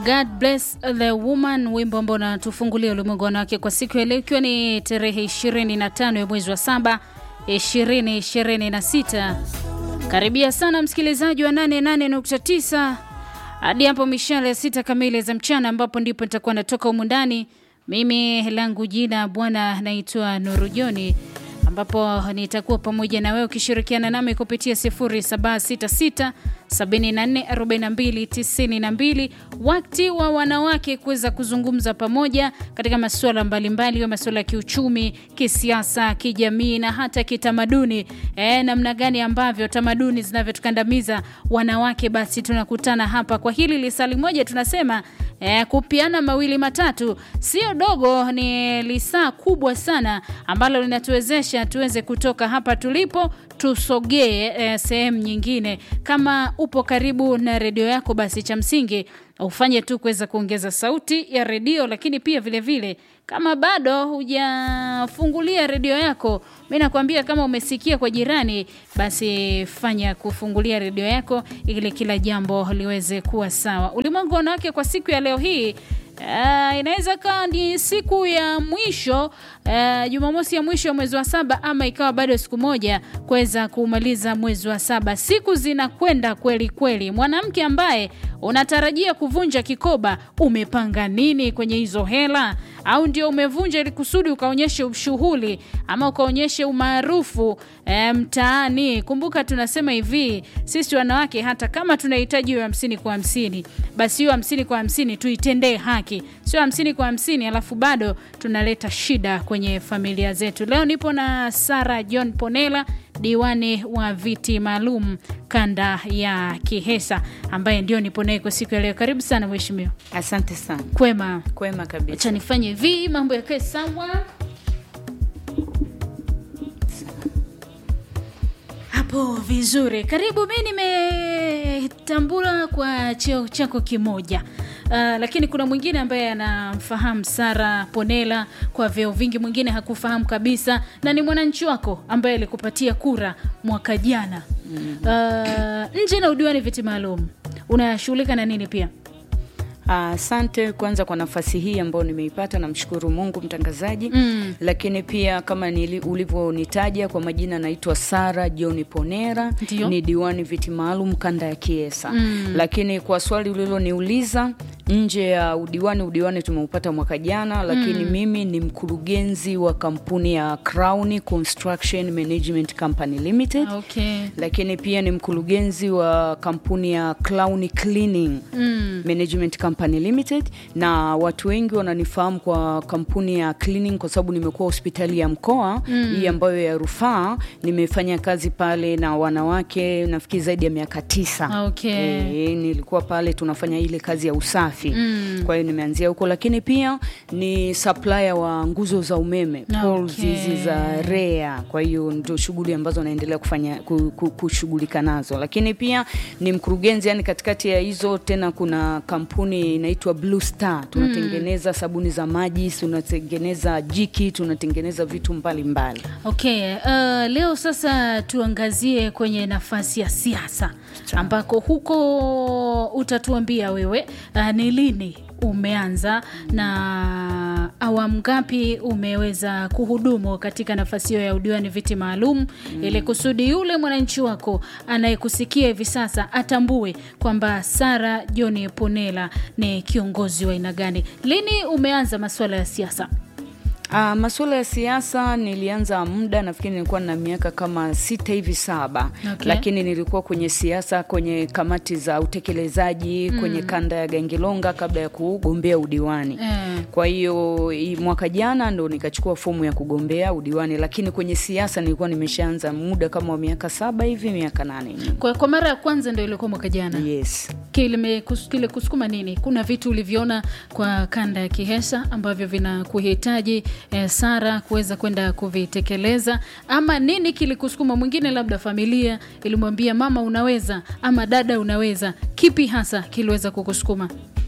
God bless the woman, wimbo ambao unatufungulia ulimwengu wanawake kwa siku ya leo, ikiwa ni tarehe 25 ya mwezi wa saba 2026. Karibia sana msikilizaji wa 88.9 hadi hapo mishale ya sita kamili za mchana, ambapo ndipo nitakuwa natoka humu ndani. Mimi langu jina bwana naitwa Nuru Joni ambapo nitakuwa pamoja na wewe ukishirikiana nami kupitia 0766 744292 wakati wa wanawake kuweza kuzungumza pamoja katika masuala mbalimbali, masuala ya kiuchumi, kisiasa, kijamii na hata kitamaduni. E, namna gani ambavyo tamaduni zinavyotukandamiza wanawake, basi tunakutana hapa kwa hili lisali moja, tunasema e, kupiana mawili matatu sio dogo, ni lisaa kubwa sana ambalo linatuwezesha tuweze kutoka hapa tulipo tusogee e, sehemu nyingine. Kama upo karibu na redio yako, basi cha msingi ufanye tu kuweza kuongeza sauti ya redio, lakini pia vilevile vile, kama bado hujafungulia redio yako, mi nakwambia kama umesikia kwa jirani, basi fanya kufungulia redio yako ili kila jambo liweze kuwa sawa. Ulimwengu wanawake kwa siku ya leo hii Uh, inaweza kawa ni siku ya mwisho uh, Jumamosi ya mwisho ya mwezi wa saba, ama ikawa bado siku moja kuweza kumaliza mwezi wa saba. Siku zinakwenda kweli kweli. Mwanamke ambaye unatarajia kuvunja kikoba, umepanga nini kwenye hizo hela? Au ndio umevunja ili kusudi ukaonyeshe ushughuli ama ukaonyeshe umaarufu e, mtaani? Kumbuka tunasema hivi, sisi wanawake hata kama tunahitaji hiyo hamsini kwa hamsini, basi hiyo hamsini kwa hamsini tuitendee haki, sio hamsini kwa hamsini alafu bado tunaleta shida kwenye familia zetu. Leo nipo na Sara John Ponela diwani wa viti maalum kanda ya Kihesa ambaye ndio nipo naye kwa siku ya leo. Karibu sana mheshimiwa. Asante sana. Kwema? Kwema kabisa. Acha nifanye hivi mambo yakae sawa hapo vizuri. Karibu. Mi nimetambula kwa cheo chako kimoja. Uh, lakini kuna mwingine ambaye anamfahamu Sara Ponela kwa vyeo vingi, mwingine hakufahamu kabisa, na ni mwananchi wako ambaye alikupatia kura mwaka jana. Uh, nje na udiwani viti maalum unashughulika na nini pia? Asante uh, kwanza kwa nafasi hii ambayo nimeipata, namshukuru Mungu mtangazaji Mm. lakini pia kama nili- ulivyonitaja kwa majina, naitwa Sara John Ponera, Ndio. ni diwani viti maalum kanda ya Kiesa. Mm. Lakini kwa swali uliloniuliza nje ya udiwani, udiwani tumeupata mwaka jana, lakini mimi ni mkurugenzi wa kampuni ya Crown Construction Management Company Limited Okay. lakini pia ni mkurugenzi wa kampuni ya Clown Cleaning Mm. Management Company Limited, na watu wengi wananifahamu kwa kampuni ya cleaning kwa sababu nimekuwa hospitali ya mkoa hii ambayo ya rufaa. Nimefanya kazi pale na wanawake nafikiri zaidi ya miaka tisa. Okay. E, nilikuwa pale tunafanya ile kazi ya usafi Mm. kwa hiyo nimeanzia huko, lakini pia ni supplier wa nguzo za umeme poles Okay. hizi za REA. Kwa hiyo ndio shughuli ambazo naendelea kufanya ku- ku- kushughulika nazo, lakini pia ni mkurugenzi, yani katikati ya hizo tena kuna kampuni inaitwa Blue Star, tunatengeneza sabuni za maji, tunatengeneza jiki, tunatengeneza vitu mbalimbali mbali. Okay, uh, leo sasa tuangazie kwenye nafasi ya siasa ambako huko utatuambia wewe uh, ni lini umeanza na awamu ngapi umeweza kuhudumu katika nafasi hiyo ya udiwani viti maalum ili kusudi yule mwananchi wako anayekusikia hivi sasa atambue kwamba Sara John Ponela ni kiongozi wa aina gani. Lini umeanza masuala ya siasa? Uh, masuala ya siasa nilianza muda, nafikiri nilikuwa na miaka kama sita hivi saba, Okay. lakini nilikuwa kwenye siasa kwenye kamati za utekelezaji kwenye kanda ya Gangilonga kabla ya kugombea udiwani Eh. kwa hiyo hii mwaka jana ndo nikachukua fomu ya kugombea udiwani, lakini kwenye siasa nilikuwa nimeshaanza muda kama wa miaka saba hivi miaka nane nyuma. Kwa, kwa mara ya kwanza ndio ilikuwa mwaka jana. Yes. Kile kus- kile kusukuma nini? Kuna vitu ulivyoona kwa kanda ya Kihesa ambavyo vinakuhitaji eh, Sara kuweza kwenda kuvitekeleza, ama nini kilikusukuma? Mwingine labda familia ilimwambia mama unaweza, ama dada unaweza. Kipi hasa kiliweza kukusukuma?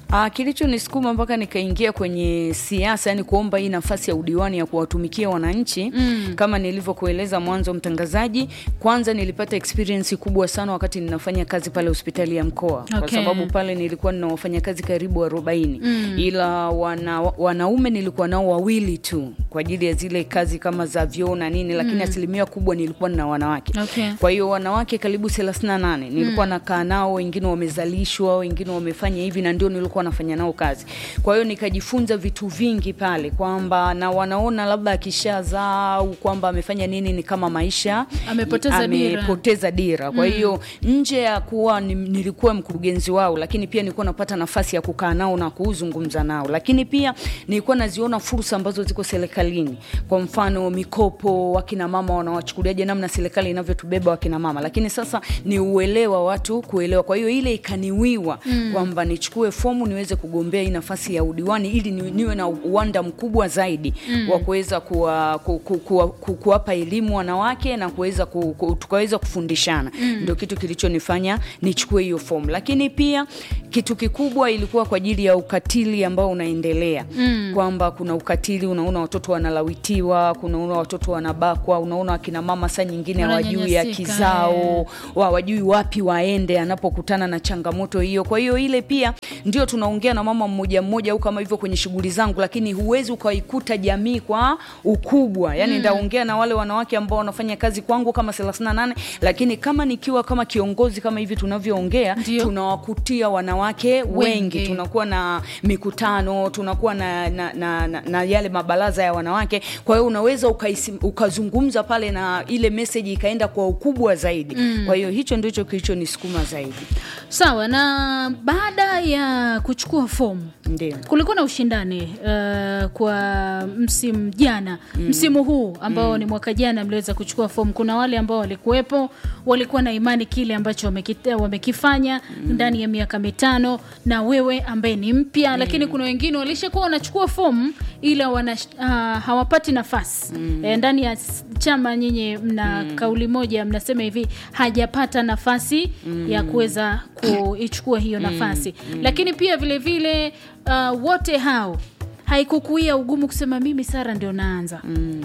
Ah, kilichonisukuma mpaka nikaingia kwenye siasa, yani kuomba hii nafasi ya udiwani ya kuwatumikia wananchi mm. kama nilivyokueleza mwanzo, mtangazaji, kwanza nilipata experience kubwa sana wakati ninafanya kazi pale hospitali ya mkoa kwa Okay. sababu pale nilikuwa nina wafanyakazi karibu 40 mm. ila wana, wanaume nilikuwa nao wawili tu kwa ajili ya zile kazi kama za vyoo na nini, lakini asilimia kubwa nilikuwa na wanawake Okay. kwa hiyo wanawake karibu 38 nilikuwa nakaa nao, wengine wamezalishwa, wengine wamefanya hivi, na ndio nilikuwa nafanya nao kazi. Kwa hiyo nikajifunza vitu vingi pale, kwamba na wanaona labda akishazaa au kwamba amefanya nini, ni kama maisha Amepoteza dira. amepoteza dira. Kwa hiyo nje ya kuwa ni- nilikuwa mkurugenzi wao, lakini pia nilikuwa napata nafasi ya kukaa nao na kuzungumza nao, lakini pia nilikuwa naziona fursa ambazo ziko serikalini. Kwa mfano mikopo, wakina mama wanawachukuliaje, namna serikali inavyotubeba wakina mama, lakini sasa ni uelewa watu kuelewa. Kwa hiyo ile ikaniwiwa kwamba nichukue fomu niweze kugombea hii nafasi ya udiwani ili ni, niwe na uwanda mkubwa zaidi wa kuweza kuwa, ku, ku, kuwa, ku, kuwapa elimu wanawake na kuweza ku, ku, tukaweza kufundishana ndio kitu kilichonifanya nichukue hiyo fomu, lakini pia kitu kikubwa ilikuwa kwa ajili ya ukatili ambao unaendelea kwamba kuna ukatili, unaona watoto wanalawitiwa, kunaona watoto wanabakwa, unaona akina mama saa nyingine hawajui haki Wananyanyasika, zao wa- hawajui wapi waende anapokutana na changamoto hiyo. Kwa hiyo ile pia ndio tunaongea na mama mmoja mmoja au kama hivyo kwenye shughuli zangu, lakini huwezi ukaikuta jamii kwa ukubwa. Yani ndaongea na wale wanawake ambao wanafanya kazi kwangu kama 38 lakini kama nikiwa kama kiongozi kama hivi tunavyoongea, Ndio. tunawakutia wanawake wengi, Wengi. tunakuwa na mikutano, tunakuwa na, na, na, na, na yale mabaraza ya wanawake. Kwa hiyo unaweza ukaisi, ukazungumza pale na ile message ikaenda kwa ukubwa zaidi. Kwa hiyo hicho ndicho kilichonisukuma zaidi. Sawa. Na baada ya kuchukua fomu Ndio. kulikuwa na ushindani uh, kwa msimu jana msimu huu ambao ni mwaka jana mliweza kuchukua fomu. Kuna wale ambao walikuwepo walikuwa na imani kile ambacho wamekita- wamekifanya ndani ya miaka mitano, na wewe ambaye ni mpya, lakini kuna wengine walishakuwa wanachukua fomu ila wana, uh, hawapati nafasi eh, ndani ya s- chama. Nyinyi mna kauli moja, mnasema hivi hajapata nafasi ya kuweza kuichukua hiyo nafasi, lakini pia vile vile uh, wote hao haikukuia ugumu kusema mimi Sara ndio naanza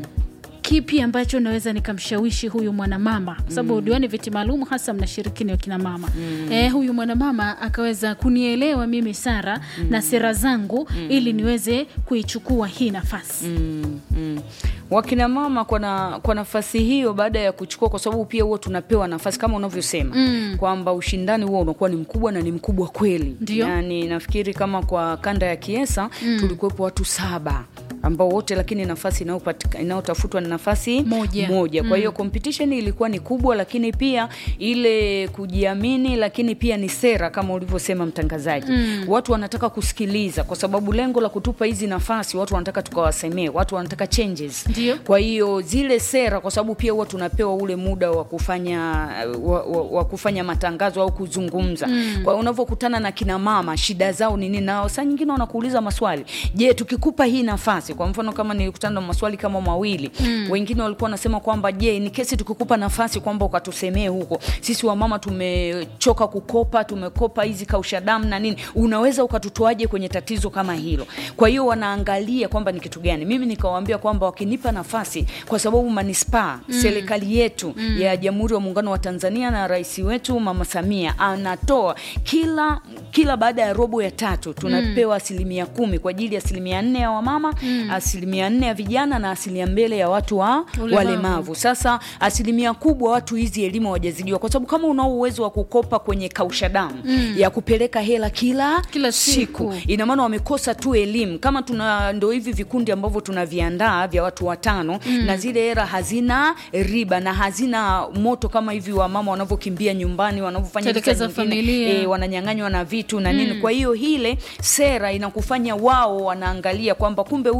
kipi ambacho naweza nikamshawishi huyu mwanamama kwa sababu udiwani viti maalum hasa mnashiriki ni wakina mama eh, huyu mwanamama akaweza kunielewa mimi Sara na sera zangu ili niweze kuichukua hii nafasi Mm, mm. Wakina mama kwa, na, kwa nafasi hiyo baada ya kuchukua, kwa sababu pia huwa tunapewa nafasi kama unavyosema kwamba ushindani huo unakuwa ni mkubwa na ni mkubwa kweli. Ndio. Yani nafikiri kama kwa kanda ya Kiesa tulikuwepo watu saba ambao wote lakini nafasi inayopatika- inayotafutwa ni nafasi Moja. moja. Kwa hiyo competition ilikuwa ni kubwa, lakini pia ile kujiamini, lakini pia ni sera kama ulivyosema mtangazaji. Watu wanataka kusikiliza, kwa sababu lengo la kutupa hizi nafasi, watu wanataka tukawasemee, watu wanataka changes. Ndio. Kwa hiyo zile sera, kwa sababu pia huwa tunapewa ule muda wa kufanya wa, wa, wa kufanya matangazo au kuzungumza. Kwa hiyo unavyokutana na kina mama, shida zao ni nini, nao saa nyingine wanakuuliza maswali. Je, tukikupa hii nafasi, kwa mfano kama nilikutana na maswali kama mawili, wengine walikuwa wanasema kwamba je, ni kesi tukikupa nafasi kwamba ukatusemee huko, sisi wamama tumechoka kukopa, tumekopa hizi kausha damu na nini, unaweza ukatutoaje kwenye tatizo kama hilo? Kwa hiyo wanaangalia kwamba ni kitu gani. Mimi nikawaambia kwamba wakinipa nafasi, kwa sababu manispaa serikali yetu ya Jamhuri ya Muungano wa Tanzania na rais wetu Mama Samia anatoa kila kila baada ya robo ya tatu tunapewa asilimia kumi kwa ajili ya asilimia nne ya wamama, asilimia nne ya vijana na asilimia mbele ya watu wa Ulemavu. walemavu. Sasa asilimia kubwa watu hizi elimu hawajazidiwa, kwa sababu kama unao uwezo wa kukopa kwenye kausha damu ya kupeleka hela kila, Kila siku. ina maana wamekosa tu elimu. Kama tuna ndo hivi vikundi ambavyo tunaviandaa vya watu watano na zile hela hazina riba na hazina moto kama hivi wamama wanavyokimbia nyumbani wanavyofanya hivi saa Telekeza nyingine, familia. eh, wananyang'anywa na vitu na nini. Kwa hiyo ile sera inakufanya wao wanaangalia kwamba kumbe huyu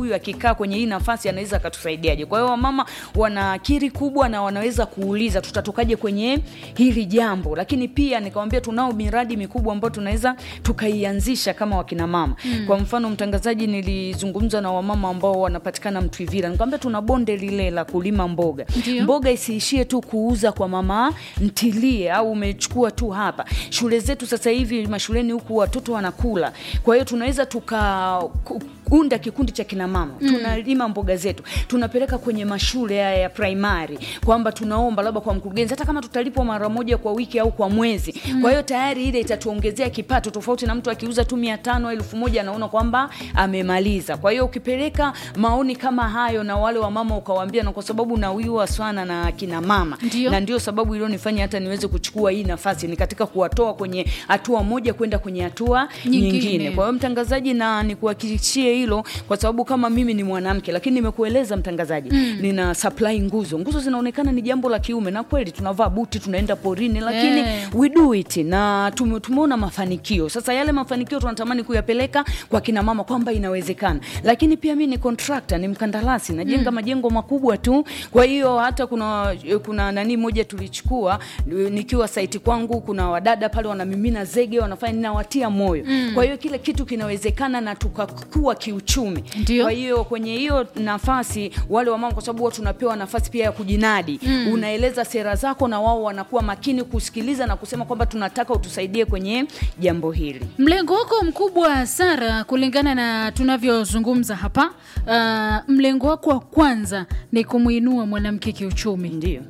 huyu akikaa kwenye hii nafasi anaweza akatusaidiaje kwa hiyo wamama wana akili kubwa na wanaweza kuuliza tutatokaje kwenye hili jambo lakini pia nikawambia tunao miradi mikubwa ambayo tunaweza tukaianzisha kama wakina mama mm. kwa mfano mtangazaji nilizungumza na wamama ambao wanapatikana mtwivira nikwambia tuna bonde lile la kulima mboga Ndio. mboga isiishie tu kuuza kwa mama ntilie au umechukua tu hapa shule zetu sasa hivi mashuleni huku watoto wanakula kwa hiyo tunaweza tukaunda kikundi cha kina mama mm. tunalima mboga zetu tunapeleka kwenye mashule haya ya primary kwamba tunaomba labda kwa mkurugenzi hata kama tutalipwa mara moja kwa wiki au kwa mwezi mm. kwa hiyo tayari ile itatuongezea kipato tofauti na mtu akiuza tu mia tano elfu moja anaona kwamba amemaliza kwa hiyo ukipeleka maoni kama hayo na wale wamama ukawaambia na kwa sababu nawiwa sana na kina mama Ndio. na ndio sababu ilionifanya hata niweze kuchukua hii nafasi ni katika kuwatoa kwenye hatua moja kwenda kwenye hatua Nyingine. nyingine, kwa hiyo mtangazaji na nikuhakikishie hilo kwa sababu kama mimi ni mwanamke lakini nimekueleza mtangazaji mm. nina supply nguzo nguzo zinaonekana ni jambo la kiume na kweli tunavaa buti tunaenda porini lakini Eh. we do it na tume- tumeona mafanikio sasa yale mafanikio tunatamani kuyapeleka kwa kina mama kwamba inawezekana lakini pia mi ni contractor ni mkandarasi najenga mm. majengo makubwa tu kwa hiyo hata kuna kuna nani moja tulichukua nikiwa saiti kwangu kuna wadada pale wanamimina zege wanafanya ninawatia moyo mm. kwa hiyo kile kitu kinawezekana na tukakua kiuchumi Ndio. kwa hiyo kwenye hiyo nafasi wale wamama kwa sababu huwa tunapewa nafasi pia ya kujinadi mm. unaeleza sera zako na wao wanakuwa makini kusikiliza na kusema kwamba tunataka utusaidie kwenye jambo hili Mlengo wako mkubwa Sara, kulingana na tunavyozungumza hapa, uh, mlengo wako wa kwanza ni kumwinua mwanamke kiuchumi, ndio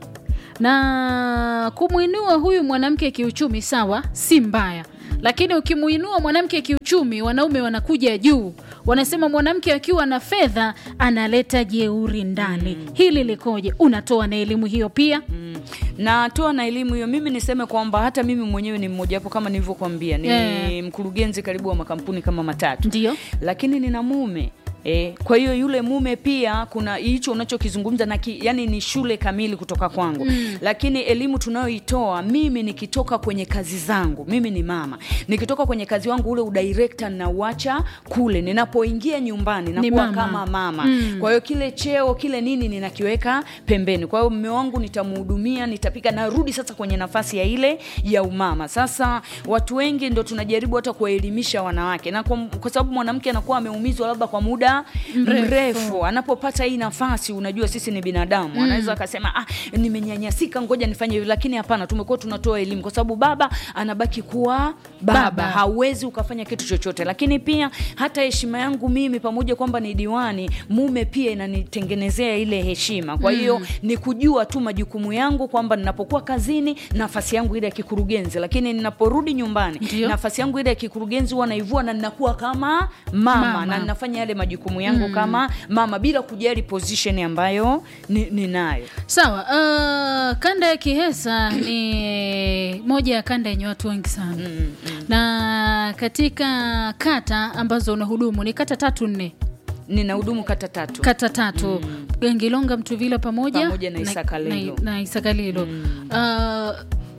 na kumwinua huyu mwanamke kiuchumi, sawa, si mbaya, lakini ukimwinua mwanamke kiuchumi, wanaume wanakuja juu, wanasema mwanamke akiwa na fedha analeta jeuri ndani. Hili likoje? Unatoa na elimu hiyo pia? Mm. natoa na elimu hiyo mimi niseme kwamba hata mimi mwenyewe ni mmojawapo kama nilivyokuambia ni Eh. mkurugenzi karibu wa makampuni kama matatu Ndio. lakini nina mume E, kwa hiyo yule mume pia kuna hicho unachokizungumza na ki, yani ni shule kamili kutoka kwangu mm. lakini elimu tunayoitoa mimi nikitoka kwenye kazi zangu mimi ni mama nikitoka kwenye kazi wangu ule udirekta nauacha kule ninapoingia nyumbani Ni nakuwa mama. kama mama Mm. kwa hiyo kile cheo kile nini ninakiweka pembeni kwa hiyo mume wangu nitamhudumia nitapika narudi sasa kwenye nafasi ya ile ya umama sasa watu wengi ndo tunajaribu hata kuwaelimisha wanawake na kwa, kwa sababu mwanamke anakuwa ameumizwa labda kwa muda Mrefu. mrefu, anapopata hii nafasi unajua sisi ni binadamu mm. anaweza akasema ah, nimenyanyasika ngoja nifanye hivi lakini hapana tumekuwa tunatoa elimu kwa sababu baba anabaki kuwa baba, Baba. hauwezi ukafanya kitu chochote lakini pia hata heshima yangu mimi pamoja kwamba ni diwani mume pia inanitengenezea ile heshima kwa hiyo mm. ni kujua tu majukumu yangu kwamba ninapokuwa kazini nafasi yangu ile ya kikurugenzi lakini ninaporudi nyumbani Ndio. nafasi yangu ile ya kikurugenzi huwa naivua na ninakuwa kama mama, Mama. na ninafanya yale majukumu yangu mm. kama mama bila kujali position ambayo ni- ninayo Sawa. Uh, kanda ya Kihesa ni moja ya kanda yenye watu wengi sana mm, mm. na katika kata ambazo unahudumu ni kata tatu nne nina hudumu kata tatu kata tatu mm. Gengilonga, Mtuvila pamoja, Pamoja na Isakalilo. na, na Isakalilo. Uh,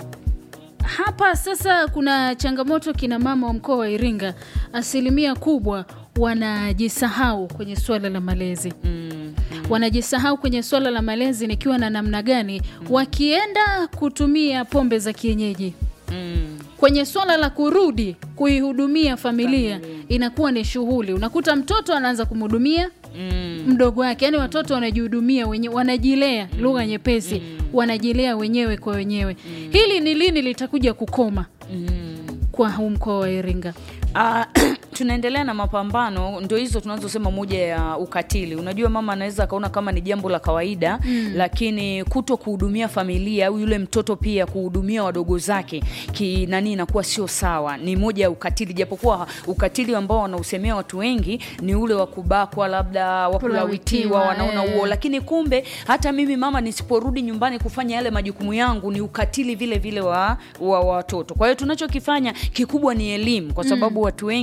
hapa sasa kuna changamoto kina mama wa mkoa wa Iringa, asilimia kubwa wanajisahau kwenye suala la malezi mm. wanajisahau kwenye swala la malezi nikiwa na namna gani wakienda kutumia pombe za kienyeji Mm. kwenye swala la kurudi kuihudumia familia inakuwa ni shughuli unakuta mtoto anaanza kumhudumia Mm. mdogo wake yani watoto wanajihudumia wenyewe wanajilea lugha nyepesi wanajilea wenyewe kwa wenyewe hili ni lini litakuja kukoma Mm. kwa huu mkoa wa iringa Ah, tunaendelea na mapambano ndo hizo tunazosema moja ya ukatili unajua mama anaweza akaona kama ni jambo la kawaida mm. lakini kuto kuhudumia familia au yule mtoto pia kuhudumia wadogo zake ki nani inakuwa sio sawa ni moja ya ukatili japokuwa ukatili ambao wanausemea watu wengi ni ule wa kubakwa labda wa kulawitiwa Kulawitiwa, wanaona eh. huo lakini kumbe hata mimi mama nisiporudi nyumbani kufanya yale majukumu yangu ni ukatili vile vile wa wa watoto kwa hiyo tunachokifanya kikubwa ni elimu kwa sababu watu wengi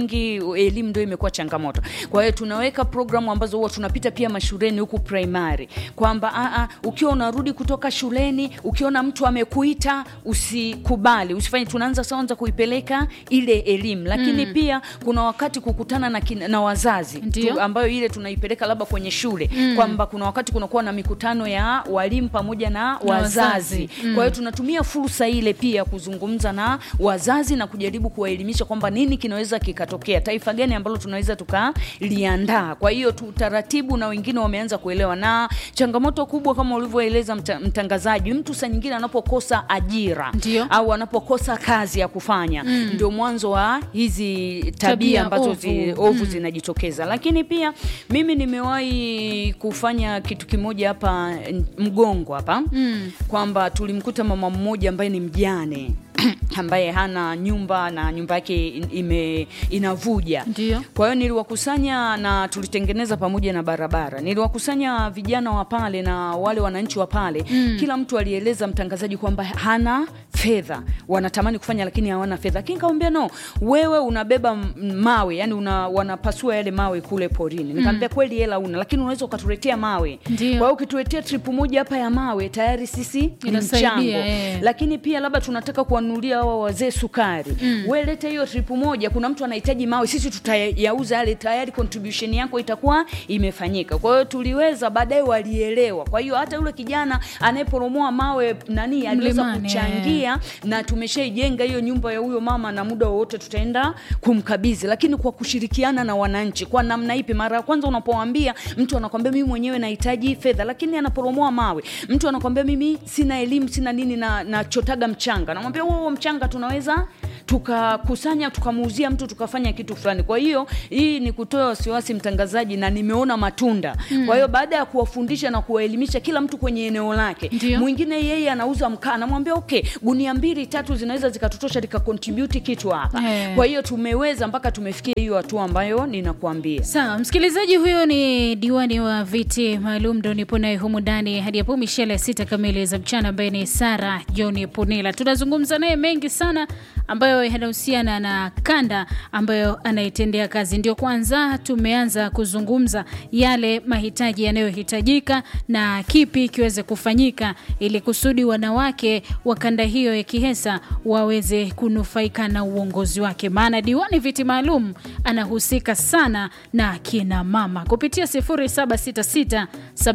elimu ndio imekuwa changamoto. Kwa hiyo tunaweka programu ambazo huwa tunapita pia mashuleni huku primary, kwamba a a, ukiwa unarudi kutoka shuleni ukiona mtu amekuita usikubali, usifanye. Tunaanza kwanza kuipeleka ile elimu, lakini pia kuna wakati kukutana na, kina, na wazazi Ndio. tu, ambayo ile tunaipeleka labda kwenye shule kwamba kuna wakati kunakuwa na mikutano ya walimu pamoja na wazazi, wazazi. kwa hiyo tunatumia fursa ile pia kuzungumza na wazazi na kujaribu kuwaelimisha kwamba nini kinaweza kikatokea, taifa gani ambalo tunaweza tukaliandaa. Kwa hiyo tu taratibu, na wengine wameanza kuelewa, na changamoto kubwa kama ulivyoeleza mta, mtangazaji, mtu saa nyingine anapokosa ajira Ndio. au anapokosa kazi ya kufanya ndio mwanzo wa hizi tabia Tabia ambazo ovu. zi, ovu zinajitokeza. Lakini pia mimi nimewahi kufanya kitu kimoja hapa n- Mgongo hapa kwamba tulimkuta mama mmoja ambaye ni mjane ambaye hana nyumba na nyumba yake in- ime inavuja. Ndio. Kwa hiyo niliwakusanya na tulitengeneza pamoja na barabara. Niliwakusanya vijana wa pale na wale wananchi wa pale. Kila mtu alieleza mtangazaji kwamba hana fedha, wanatamani kufanya lakini hawana fedha. Lakini nikamwambia no, wewe unabeba m- mawe, yani una, wanapasua yale mawe kule porini. Nikamwambia kweli hela una, lakini unaweza ukatuletea mawe. Ndio. Kwa hiyo ukituletea tripu moja hapa ya mawe tayari sisi ni Inasaidia, mchango. eh. Lakini pia labda tunataka kuwanunulia hawa wazee sukari. Wewe leta hiyo tripu moja, kuna mtu anahitaji mawe, sisi tutayauza yale, tayari contribution yako itakuwa imefanyika. Kwa hiyo tuliweza, baadaye walielewa. Kwa hiyo hata yule kijana anayeporomoa mawe nani aliweza Mlimani, kuchangia na tumeshaijenga hiyo nyumba ya huyo mama, na muda wowote tutaenda kumkabidhi, lakini kwa kushirikiana na wananchi. Kwa namna ipi? Mara ya kwanza unapowaambia mtu anakwambia mimi mwenyewe nahitaji fedha, lakini anaporomoa mawe. Mtu anakwambia mimi sina elimu, sina nini, na nachotaga mchanga. Namwambia huo mchanga tunaweza tukakusanya tukamuuzia mtu tukafanya kitu fulani. Kwa hiyo hii ni kutoa wasiwasi mtangazaji, na nimeona matunda. Kwa hiyo baada ya kuwafundisha na kuwaelimisha kila mtu kwenye eneo lake, Ndio. mwingine yeye anauza mkaa, anamwambia okay, gunia mbili tatu zinaweza zikatutosha likakontribute kitu hapa. Eh. Kwa hiyo tumeweza mpaka tumefikia hiyo hatua ambayo ninakuambia. Sawa, msikilizaji, huyo ni diwani wa viti maalum ndo nipo naye humu ndani hadi hapo mishele ya sita kamili za mchana, ambaye ni Sara John Punila. Tunazungumza naye mengi sana ambayo yanahusiana na kanda ambayo anaitendea kazi. Ndio kwanza tumeanza kuzungumza yale mahitaji yanayohitajika na kipi kiweze kufanyika ili kusudi wanawake wa kanda hiyo ya Kihesa waweze kunufaika na uongozi wake, maana diwani viti maalum anahusika sana na kina mama kupitia 0766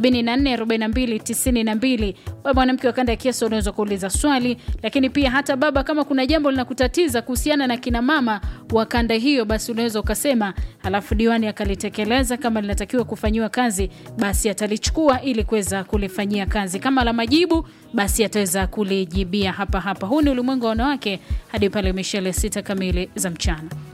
744292. Wewe mwanamke wa kanda ya Kiesa unaweza kuuliza swali, lakini pia hata baba, kama kuna jambo linakutatiza kuhusiana na kina mama wa kanda hiyo, basi unaweza ukasema, halafu diwani akalitekeleza. Kama linatakiwa kufanyiwa kazi, basi atalichukua ili kuweza kulifanyia kazi. Kama la majibu, basi ataweza kulijibia hapa hapa. Huu ni ulimwengu wa wanawake hadi pale mishale sita kamili za mchana.